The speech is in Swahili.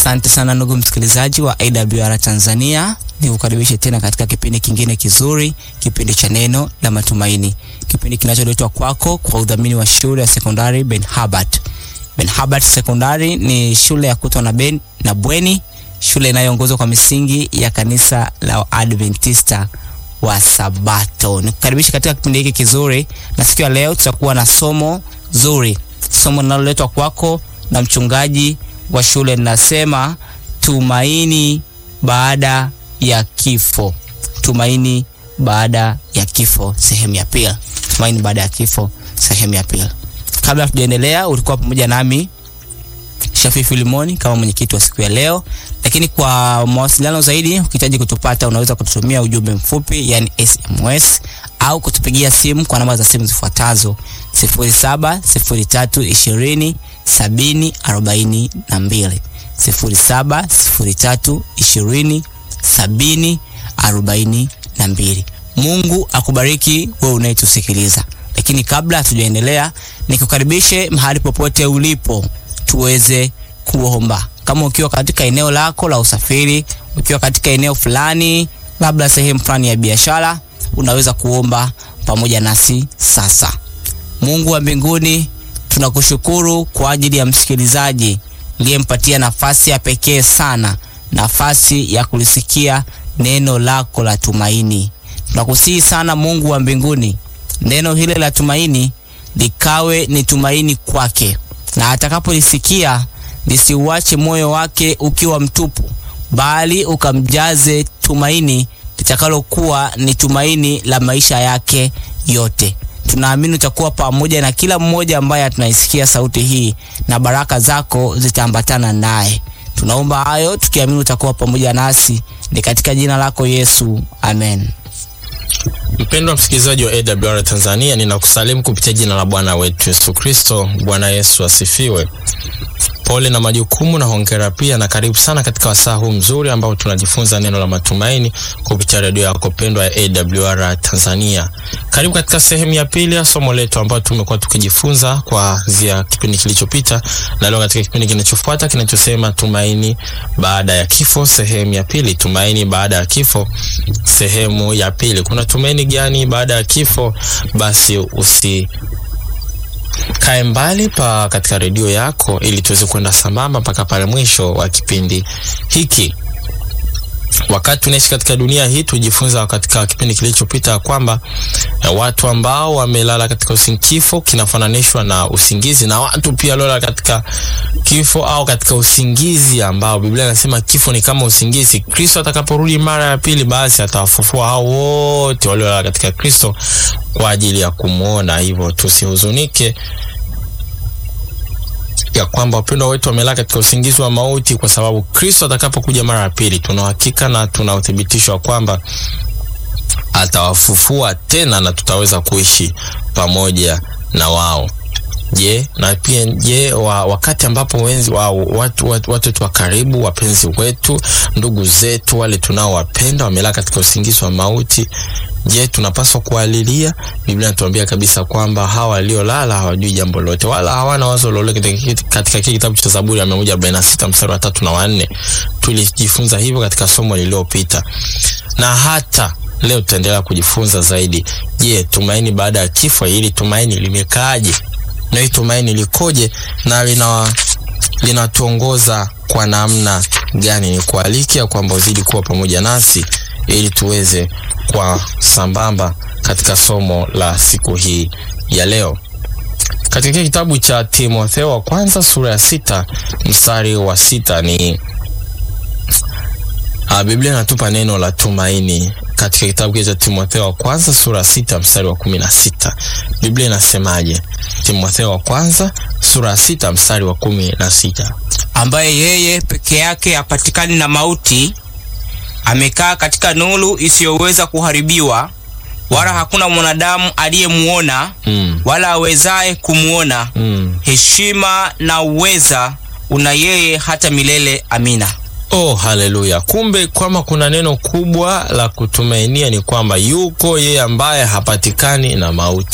Asante sana ndugu msikilizaji wa AWR Tanzania, nikukaribishe tena katika kipindi kingine kizuri, kipindi cha neno la matumaini, kipindi kinacholetwa kwako kwa udhamini wa shule ya sekondari Ben Habart. Ben Habart Sekondari ni shule ya kutwa na ben na bweni, shule inayoongozwa kwa misingi ya kanisa la Adventista wa Sabato. Nikukaribisha katika kipindi hiki kizuri, na siku ya leo tutakuwa na somo zuri, somo linaloletwa kwako na mchungaji wa shule linasema tumaini baada ya kifo. Tumaini baada ya kifo, sehemu ya pili. Tumaini baada ya kifo, sehemu ya pili. Kabla tujaendelea, ulikuwa pamoja nami Shafi Filimoni kama mwenyekiti wa siku ya leo, lakini kwa mawasiliano zaidi, ukihitaji kutupata, unaweza kututumia ujumbe mfupi, yani SMS au kutupigia simu kwa namba za simu zifuatazo 07 03 20 70 42, 07 03 20 70 42. Mungu akubariki wewe unayetusikiliza. Lakini kabla hatujaendelea, nikukaribishe mahali popote ulipo tuweze kuomba. Kama ukiwa katika eneo lako la usafiri, ukiwa katika eneo fulani, labda sehemu fulani ya biashara, unaweza kuomba pamoja nasi sasa. Mungu wa mbinguni, tunakushukuru kwa ajili ya msikilizaji uliyempatia nafasi ya pekee sana, nafasi ya kulisikia neno lako la tumaini. Tunakusihi sana Mungu wa mbinguni, neno hile la tumaini likawe ni tumaini kwake, na atakapolisikia lisiuache moyo wake ukiwa mtupu, bali ukamjaze tumaini litakalokuwa ni tumaini la maisha yake yote. Tunaamini utakuwa pamoja na kila mmoja ambaye tunaisikia sauti hii, na baraka zako zitaambatana naye. Tunaomba hayo tukiamini utakuwa pamoja nasi, ni katika jina lako Yesu, amen. Mpendwa msikilizaji wa AWR Tanzania, ninakusalimu kupitia jina la Bwana wetu Yesu Kristo. Bwana Yesu asifiwe. Pole na majukumu na hongera pia, na karibu sana katika wasaa huu mzuri ambao tunajifunza neno la matumaini kupitia redio yako pendwa ya AWR Tanzania. Karibu katika sehemu ya pili ya somo letu ambayo tumekuwa tukijifunza kuanzia kipindi kilichopita, na leo katika kipindi kinachofuata kinachosema tumaini baada ya kifo, sehemu ya pili. Tumaini baada ya kifo, sehemu ya pili. Kuna tumaini gani baada ya kifo? Basi usi kae mbali pa katika redio yako ili tuweze kwenda sambamba mpaka pale mwisho wa kipindi hiki. Wakati tunaishi katika dunia hii, tujifunza katika kipindi kilichopita kwamba watu ambao wamelala katika usingizi, kifo kinafananishwa na usingizi, na watu pia waliola katika kifo au katika usingizi ambao Biblia inasema kifo ni kama usingizi. Kristo atakaporudi mara ya pili, basi atawafufua hao wote waliolala katika Kristo kwa ajili ya kumwona. Hivyo tusihuzunike ya kwamba wapendwa wetu wamelala katika usingizi wa mauti, kwa sababu Kristo atakapokuja mara ya pili, tuna uhakika na tuna uthibitisho wa kwamba atawafufua tena na tutaweza kuishi pamoja na wao. Je, na pia je, wa, wakati ambapo wenzi wa, watu watu wetu wa karibu, wapenzi wetu, ndugu zetu, wale tunaowapenda wamelala katika usingizi wa mauti, je, tunapaswa kualilia? Biblia inatuambia kabisa kwamba hawa waliolala hawajui jambo lolote wala hawana wazo lolote. Katika kile kitabu cha Zaburi ya 146 mstari wa tatu na wa nne tulijifunza hivyo katika somo lililopita, na hata leo tutaendelea kujifunza zaidi. Je, tumaini baada ya kifo, hili tumaini limekaaje? na hii tumaini likoje na lina linatuongoza kwa namna gani? Ni kualikia kwamba uzidi kuwa pamoja nasi ili tuweze kwa sambamba katika somo la siku hii ya leo. Katika kitabu cha Timotheo wa kwanza sura ya sita mstari wa sita ni a, Biblia inatupa neno la tumaini katika kitabu cha Timotheo wa kwanza sura ya sita mstari wa kumi na sita Biblia inasemaje? Timotheo wa kwanza sura ya sita mstari wa kumi na sita ambaye yeye peke yake hapatikani na mauti, amekaa katika nuru isiyoweza kuharibiwa, wala hakuna mwanadamu aliyemuona mm. wala awezaye kumuona. mm. Heshima na uweza una yeye hata milele. Amina. Oh, haleluya! Kumbe kwamba kuna neno kubwa la kutumainia ni kwamba yuko yeye ambaye hapatikani na mauti.